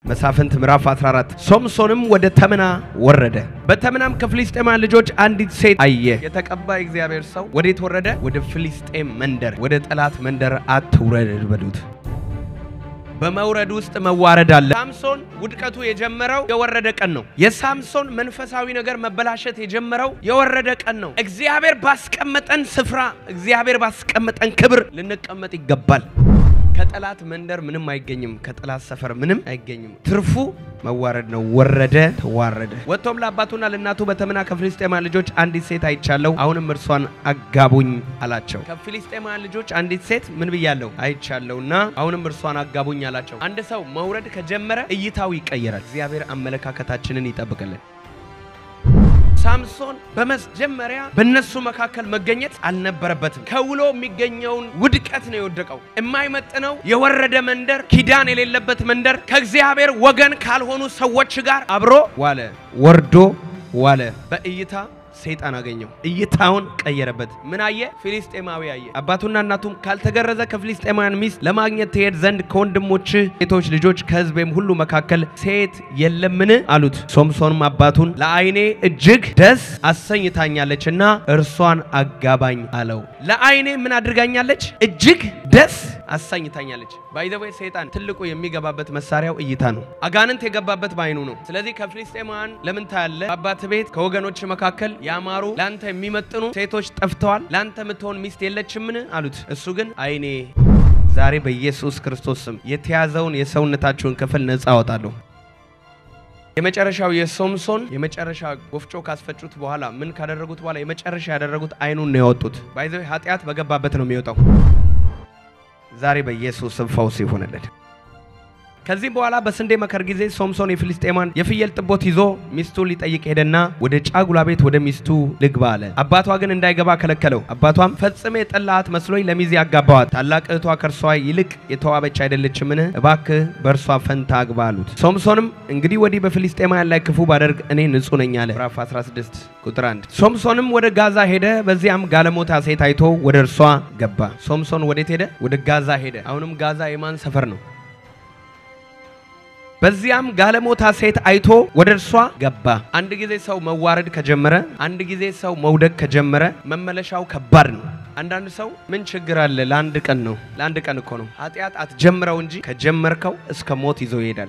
መሳፍንት ምዕራፍ 14 ሶምሶንም ወደ ተምና ወረደ። በተምናም ከፍልስጤማውያን ልጆች አንዲት ሴት አየ። የተቀባ እግዚአብሔር ሰው ወዴት ወረደ? ወደ ፍልስጤም መንደር፣ ወደ ጠላት መንደር አትውረድ በሉት። በመውረድ ውስጥ መዋረድ አለ። ሳምሶን ውድቀቱ የጀመረው የወረደ ቀን ነው። የሳምሶን መንፈሳዊ ነገር መበላሸት የጀመረው የወረደ ቀን ነው። እግዚአብሔር ባስቀመጠን ስፍራ፣ እግዚአብሔር ባስቀመጠን ክብር ልንቀመጥ ይገባል። ከጠላት መንደር ምንም አይገኝም። ከጠላት ሰፈር ምንም አይገኝም። ትርፉ መዋረድ ነው። ወረደ፣ ተዋረደ። ወጥቶም ለአባቱና ለእናቱ በተምና ከፍልስጤማውያን ልጆች አንዲት ሴት አይቻለሁ፣ አሁንም እርሷን አጋቡኝ አላቸው። ከፍልስጤማውያን ልጆች አንዲት ሴት ምን ብያለሁ? አይቻለሁና አሁንም እርሷን አጋቡኝ አላቸው። አንድ ሰው መውረድ ከጀመረ እይታው ይቀየራል። እግዚአብሔር አመለካከታችንን ይጠብቅልን። ሳምሶን በመጀመሪያ በእነሱ መካከል መገኘት አልነበረበትም። ከውሎ የሚገኘውን ውድቀት ነው የወደቀው። የማይመጥነው የወረደ መንደር፣ ኪዳን የሌለበት መንደር፣ ከእግዚአብሔር ወገን ካልሆኑ ሰዎች ጋር አብሮ ዋለ፣ ወርዶ ዋለ። በእይታ ሰይጣን አገኘው። እይታውን ቀየረበት። ምን አየ? ፊሊስጤማዊ አየ። አባቱና እናቱም ካልተገረዘ ከፊሊስጤማውያን ሚስት ለማግኘት ትሄድ ዘንድ ከወንድሞች ሴቶች ልጆች ከሕዝቤም ሁሉ መካከል ሴት የለምን? አሉት። ሶምሶንም አባቱን ለዓይኔ እጅግ ደስ አሰኝታኛለችና እርሷን አጋባኝ አለው። ለዓይኔ ምን አድርጋኛለች? እጅግ ደስ አሰኝታኛለች። ባይዘወይ ሰይጣን ትልቁ የሚገባበት መሳሪያው እይታ ነው። አጋንንት የገባበት በዓይኑ ነው። ስለዚህ ከፊሊስጤማውያን ለምን ታያለ? አባት ቤት ከወገኖች መካከል ያማሩ ለአንተ የሚመጥኑ ሴቶች ጠፍተዋል፣ ለአንተ የምትሆን ሚስት የለችምን? አሉት። እሱ ግን ዓይኔ ዛሬ በኢየሱስ ክርስቶስ ስም የተያዘውን የሰውነታችሁን ክፍል ነፃ አወጣለሁ። የመጨረሻው የሶምሶን የመጨረሻ ወፍጮ ካስፈጩት በኋላ ምን ካደረጉት በኋላ የመጨረሻ ያደረጉት ዓይኑን ነው ያወጡት። ባይዘው ኃጢአት በገባበት ነው የሚወጣው። ዛሬ በኢየሱስ ስም ፈውስ ይሆንልን። ከዚህ በኋላ በስንዴ መከር ጊዜ ሶምሶን የፊልስጤማን የፍየል ጥቦት ይዞ ሚስቱን ሊጠይቅ ሄደና ወደ ጫጉላ ቤት ወደ ሚስቱ ልግባ አለ። አባቷ ግን እንዳይገባ ከለከለው። አባቷም ፈጽሜ የጠላሃት መስሎኝ ለሚዜ አጋባዋት፣ ታላቅ እህቷ ከእርሷ ይልቅ የተዋበች አይደለችምን? እባክህ በእርሷ ፈንታ አግባ አሉት። ሶምሶንም እንግዲህ ወዲህ በፊልስጤማውያን ላይ ክፉ ባደርግ እኔ ንጹሕ ነኝ አለ። ምዕራፍ 16 ቁጥር 1 ሶምሶንም ወደ ጋዛ ሄደ፣ በዚያም ጋለሞታ ሴት አይቶ ወደ እርሷ ገባ። ሶምሶን ወዴት ሄደ? ወደ ጋዛ ሄደ። አሁንም ጋዛ የማን ሰፈር ነው? በዚያም ጋለሞታ ሴት አይቶ ወደ እርሷ ገባ። አንድ ጊዜ ሰው መዋረድ ከጀመረ፣ አንድ ጊዜ ሰው መውደቅ ከጀመረ መመለሻው ከባድ ነው። አንዳንድ ሰው ምን ችግር አለ? ለአንድ ቀን ነው። ለአንድ ቀን እኮ ነው። ኃጢአት አትጀምረው እንጂ ከጀመርከው እስከ ሞት ይዞ ይሄዳል።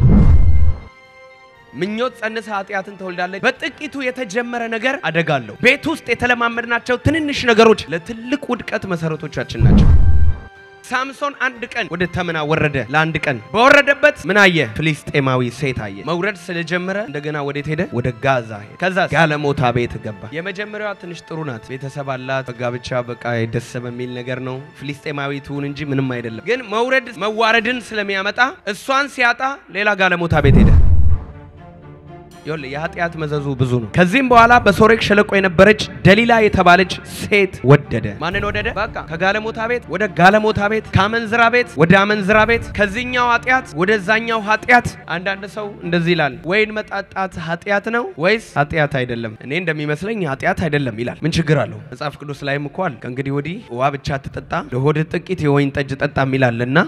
ምኞት ጸንሰ ኃጢአትን ትወልዳለች። በጥቂቱ የተጀመረ ነገር አደጋ አለው። ቤት ውስጥ የተለማመድናቸው ትንንሽ ነገሮች ለትልቅ ውድቀት መሰረቶቻችን ናቸው። ሳምሶን አንድ ቀን ወደ ተምና ወረደ። ለአንድ ቀን በወረደበት ምን አየ? ፍልስጤማዊ ሴት አየ። መውረድ ስለጀመረ እንደገና ወዴት ሄደ? ወደ ጋዛ ሄደ። ከዛ ጋለሞታ ቤት ገባ። የመጀመሪያዋ ትንሽ ጥሩ ናት፣ ቤተሰብ አላት፣ በጋብቻ በቃ ደስ በሚል ነገር ነው። ፍልስጤማዊ ትሁን እንጂ ምንም አይደለም። ግን መውረድ መዋረድን ስለሚያመጣ እሷን ሲያጣ ሌላ ጋለሞታ ቤት ሄደ። ይኸውልህ የኃጢአት መዘዙ ብዙ ነው። ከዚህም በኋላ በሶሬክ ሸለቆ የነበረች ደሊላ የተባለች ሴት ወደደ። ማንን ወደደ? በቃ ከጋለሞታ ቤት ወደ ጋለሞታ ቤት፣ ከአመንዝራ ቤት ወደ አመንዝራ ቤት፣ ከዚህኛው ኃጢአት ወደዛኛው ኃጢአት። አንዳንድ ሰው እንደዚህ ይላል፣ ወይን መጣጣት ኃጢአት ነው ወይስ ኃጢአት አይደለም? እኔ እንደሚመስለኝ ኃጢአት አይደለም ይላል። ምን ችግር አለው? መጽሐፍ ቅዱስ ላይም እኮ አለ፣ ከእንግዲህ ወዲህ ውሃ ብቻ ትጠጣ ለሆድ ጥቂት የወይን ጠጅ ጠጣ ይላልና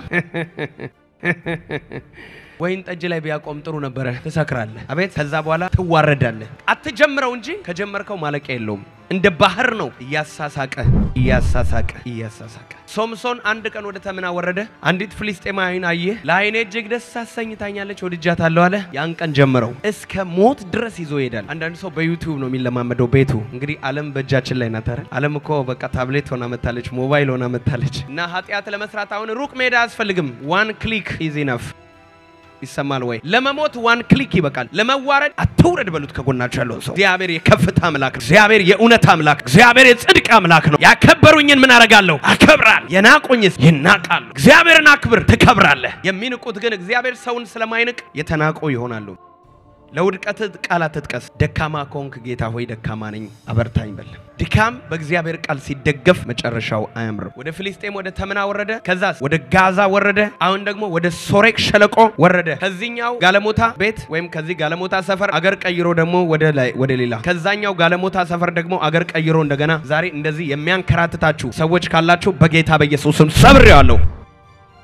ወይን ጠጅ ላይ ቢያቆም ጥሩ ነበረ። ትሰክራለህ፣ አቤት። ከዛ በኋላ ትዋረዳለህ። አትጀምረው እንጂ ከጀመርከው ማለቂያ የለውም። እንደ ባህር ነው፣ እያሳሳቀ እያሳሳቀ እያሳሳቀ። ሶምሶን አንድ ቀን ወደ ተምና ወረደ። አንዲት ፍልስጤማዊን አየ። ለዓይኔ እጅግ ደስ አሰኝታኛለች፣ ወድጃታለሁ አለ። ያን ቀን ጀምረው እስከ ሞት ድረስ ይዞ ይሄዳል። አንዳንድ ሰው በዩቲዩብ ነው የሚለማመደው ቤቱ። እንግዲህ ዓለም በእጃችን ላይ ናት አይደል? ዓለም እኮ በቃ ታብሌት ሆና መታለች፣ ሞባይል ሆና መታለች። እና ኃጢአት ለመስራት አሁን ሩቅ ሜዳ አያስፈልግም። ዋን ክሊክ ኢዝ ኢነፍ ይሰማል ወይ? ለመሞት ዋን ክሊክ ይበቃል። ለመዋረድ አትውረድ በሉት ከጎናቸው ያለውን ሰው። እግዚአብሔር የከፍታ አምላክ ነው። እግዚአብሔር የእውነት አምላክ፣ እግዚአብሔር የጽድቅ አምላክ ነው። ያከበሩኝን ምን አረጋለሁ? አከብራል። የናቁኝስ ይናቃሉ። እግዚአብሔርን አክብር፣ ትከብራለህ። የሚንቁት ግን እግዚአብሔር ሰውን ስለማይንቅ የተናቁ ይሆናሉ። ለውድቀት ቃል አትጥቀስ። ደካማ ከሆንክ ጌታ ሆይ ደካማ ነኝ አበርታኝ በል። ድካም በእግዚአብሔር ቃል ሲደገፍ መጨረሻው አያምርም። ወደ ፍልስጤም ወደ ተምና ወረደ። ከዛስ ወደ ጋዛ ወረደ። አሁን ደግሞ ወደ ሶሬቅ ሸለቆ ወረደ። ከዚህኛው ጋለሞታ ቤት ወይም ከዚህ ጋለሞታ ሰፈር አገር ቀይሮ ደግሞ ወደ ላይ ወደ ሌላ ከዛኛው ጋለሞታ ሰፈር ደግሞ አገር ቀይሮ እንደገና ዛሬ እንደዚህ የሚያንከራትታችሁ ሰዎች ካላችሁ በጌታ በኢየሱስም ሰብሬዋለሁ።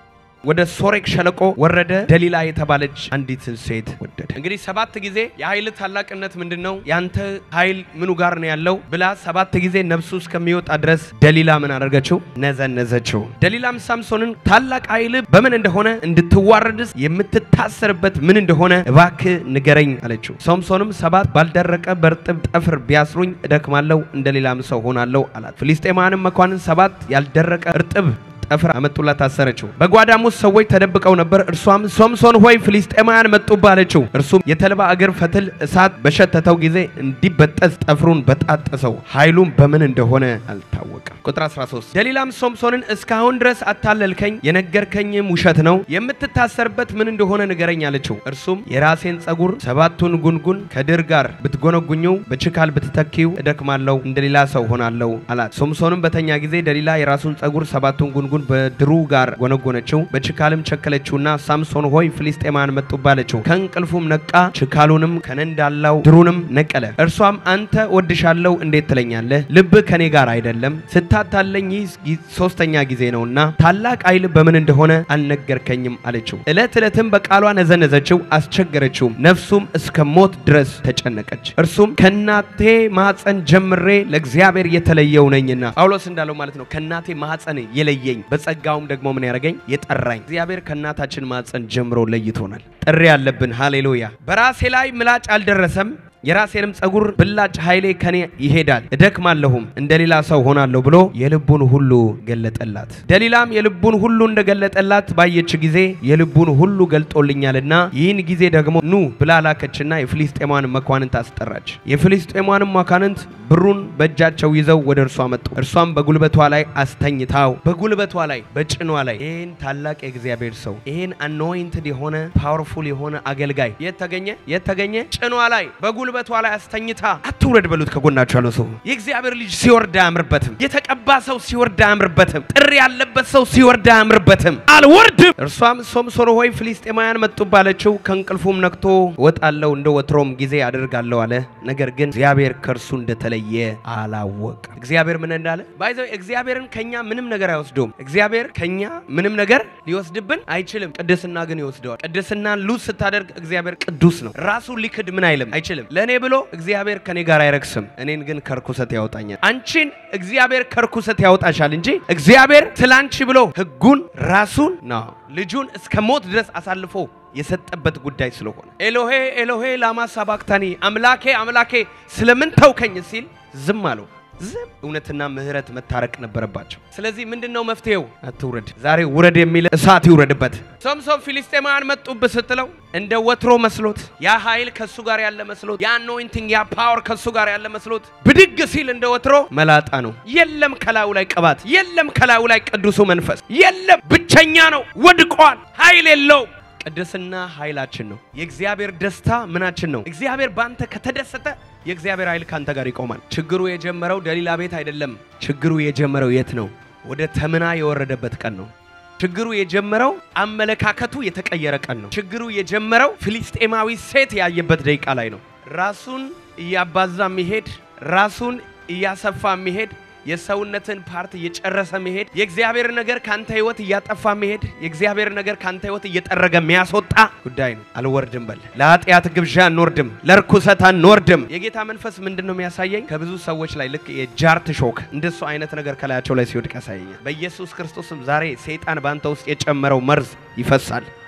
ወደ ሶሬክ ሸለቆ ወረደ። ደሊላ የተባለች አንዲትን ሴት ወደደ። እንግዲህ ሰባት ጊዜ የኃይል ታላቅነት ምንድን ነው? ያንተ ኃይል ምኑ ጋር ነው ያለው ብላ ሰባት ጊዜ ነፍሱ እስከሚወጣ ድረስ ደሊላ ምን አደረገችው? ነዘነዘችው። ደሊላም ሳምሶንን ታላቅ ኃይል በምን እንደሆነ እንድትዋረድስ የምትታሰርበት ምን እንደሆነ እባክህ ንገረኝ አለችው። ሳምሶንም ሰባት ባልደረቀ በእርጥብ ጠፍር ቢያስሩኝ እደክማለሁ፣ እንደ ሌላም ሰው ሆናለሁ አላት። ፍልስጤማውያንም መኳንን ሰባት ያልደረቀ እርጥብ ጠፍር አመጡላት፣ ታሰረችው። በጓዳም ውስጥ ሰዎች ተደብቀው ነበር። እርሷም ሶምሶን ሆይ ፍልስጤማውያን መጡብህ አለችው። እርሱም የተልባ እግር ፈትል እሳት በሸተተው ጊዜ እንዲበጠስ ጠፍሩን በጣጠሰው፣ ኃይሉም በምን እንደሆነ አልታወቀም። ቁጥር 13 ደሊላም ሶምሶንን እስካሁን ድረስ አታለልከኝ፣ የነገርከኝም ውሸት ነው። የምትታሰርበት ምን እንደሆነ ንገረኝ አለችው። እርሱም የራሴን ጸጉር ሰባቱን ጉንጉን ከድር ጋር ብትጎነጉኘው፣ በችካል ብትተኪው እደክማለሁ፣ እንደሌላ ሰው ሆናለሁ አላት። ሶምሶንም በተኛ ጊዜ ደሊላ የራሱን ጸጉር ሰባቱን ጉንጉን በድሩ ጋር ጎነጎነችው፣ በችካልም ቸከለችውና ሳምሶን ሆይ ፍልስጤማውያን መጡብህ አለችው። ከእንቅልፉም ነቃ፣ ችካሉንም ከነንዳላው ድሩንም ነቀለ። እርሷም አንተ ወድሻለሁ እንዴት ትለኛለህ? ልብህ ከኔ ጋር አይደለም ስታታለኝ ይህ ሶስተኛ ጊዜ ነውና ታላቅ ኃይል በምን እንደሆነ አልነገርከኝም አለችው። ዕለት ዕለትም በቃሏ ነዘነዘችው፣ አስቸገረችውም፣ ነፍሱም እስከ ሞት ድረስ ተጨነቀች። እርሱም ከእናቴ ማኅፀን ጀምሬ ለእግዚአብሔር የተለየው ነኝና ጳውሎስ እንዳለው ማለት ነው። ከእናቴ ማኅፀን የለየኝ በጸጋውም ደግሞ ምን ያደረገኝ የጠራኝ እግዚአብሔር ከእናታችን ማኅፀን ጀምሮ ለይቶናል። ጥሪ ያለብን ሃሌሉያ። በራሴ ላይ ምላጭ አልደረሰም የራሴንም ጸጉር ብላጭ ኃይሌ ከኔ ይሄዳል እደክማለሁም እንደ ሌላ ሰው ሆናለሁ ብሎ የልቡን ሁሉ ገለጠላት። ደሊላም የልቡን ሁሉ እንደገለጠላት ባየች ጊዜ የልቡን ሁሉ ገልጦልኛልና ይህን ጊዜ ደግሞ ኑ ብላ ላከችና የፍልስጤማን መኳንንት አስጠራች። የፍልስጤማንም መኳንንት ብሩን በእጃቸው ይዘው ወደ እርሷ መጡ። እርሷም በጉልበቷ ላይ አስተኝታው በጉልበቷ ላይ በጭኗ ላይ ይህን ታላቅ የእግዚአብሔር ሰው ይህን አኖይንትድ የሆነ ፓወርፉል የሆነ አገልጋይ የት ተገኘ? የት ተገኘ? ጭኗ ላይ በጉልበቷ ላይ አስተኝታ አትውረድ በሉት። ከጎናቸው ያለው ሰው የእግዚአብሔር ልጅ ሲወርድ አያምርበትም። የተቀባ ሰው ሲወርድ አያምርበትም። ጥሪ ያለበት ሰው ሲወርድ አያምርበትም። አልወርድም። እርሷም ሶምሶን ሆይ ፍልስጤማውያን መጡ ባለችው ከእንቅልፉም ነቅቶ እወጣለሁ እንደ ወትሮም ጊዜ አደርጋለሁ አለ። ነገር ግን እግዚአብሔር ከእርሱ እንደተለየ አላወቀ። እግዚአብሔር ምን እንዳለ ባይዘው እግዚአብሔርን ከኛ ምንም ነገር አይወስደውም። እግዚአብሔር ከኛ ምንም ነገር ሊወስድብን አይችልም። ቅድስና ግን ይወስደዋል። ቅድስናን ሉዝ ስታደርግ እግዚአብሔር ቅዱስ ነው። ራሱ ሊክድ ምን አይልም አይችልም። ለእኔ ብሎ እግዚአብሔር ከኔ ጋር አይረክስም፣ እኔን ግን ከርኩሰት ያወጣኛል። አንቺን እግዚአብሔር ከርኩሰት ያወጣሻል እንጂ እግዚአብሔር ስላንቺ ብሎ ሕጉን ራሱን ነው ልጁን እስከ ሞት ድረስ አሳልፎ የሰጠበት ጉዳይ ስለሆነ ኤሎሄ ኤሎሄ ላማ ሳባክታኒ አምላኬ አምላኬ ስለምን ተውከኝ ሲል ዝም አለው። ዝም እውነትና ምሕረት መታረቅ ነበረባቸው። ስለዚህ ምንድነው መፍትሄው? አትውረድ፣ ዛሬ ውረድ የሚል እሳት ይውረድበት። ሶምሶን ፊልስጤማውያን መጡብህ ስትለው እንደ ወትሮ መስሎት ያ ኃይል ከሱ ጋር ያለ መስሎት ያ አኖይንቲንግ ያ ፓወር ከሱ ጋር ያለ መስሎት ብድግ ሲል እንደ ወትሮ መላጣ ነው። የለም ከላዩ ላይ ቅባት፣ የለም ከላዩ ላይ ቅዱሱ መንፈስ የለም። ብቸኛ ነው፣ ወድቋል፣ ኃይል የለውም። ቅድስና ኃይላችን ነው። የእግዚአብሔር ደስታ ምናችን ነው። እግዚአብሔር በአንተ ከተደሰተ የእግዚአብሔር ኃይል ካንተ ጋር ይቆማል። ችግሩ የጀመረው ደሊላ ቤት አይደለም። ችግሩ የጀመረው የት ነው? ወደ ተምና የወረደበት ቀን ነው። ችግሩ የጀመረው አመለካከቱ የተቀየረ ቀን ነው። ችግሩ የጀመረው ፍልስጤማዊ ሴት ያየበት ደቂቃ ላይ ነው። ራሱን እያባዛ መሄድ፣ ራሱን እያሰፋ መሄድ የሰውነትን ፓርት እየጨረሰ መሄድ፣ የእግዚአብሔር ነገር ካንተ ህይወት እያጠፋ መሄድ፣ የእግዚአብሔር ነገር ካንተ ህይወት እየጠረገ የሚያስወጣ ጉዳይ ነው። አልወርድም በል። ለኃጢአት ግብዣ አንወርድም፣ ለርኩሰት አንወርድም። የጌታ መንፈስ ምንድን ነው የሚያሳየኝ? ከብዙ ሰዎች ላይ ልክ የጃርት ሾክ እንደሱ አይነት ነገር ከላያቸው ላይ ሲወድቅ ያሳየኛል። በኢየሱስ ክርስቶስም ዛሬ ሰይጣን በአንተ ውስጥ የጨመረው መርዝ ይፈሳል።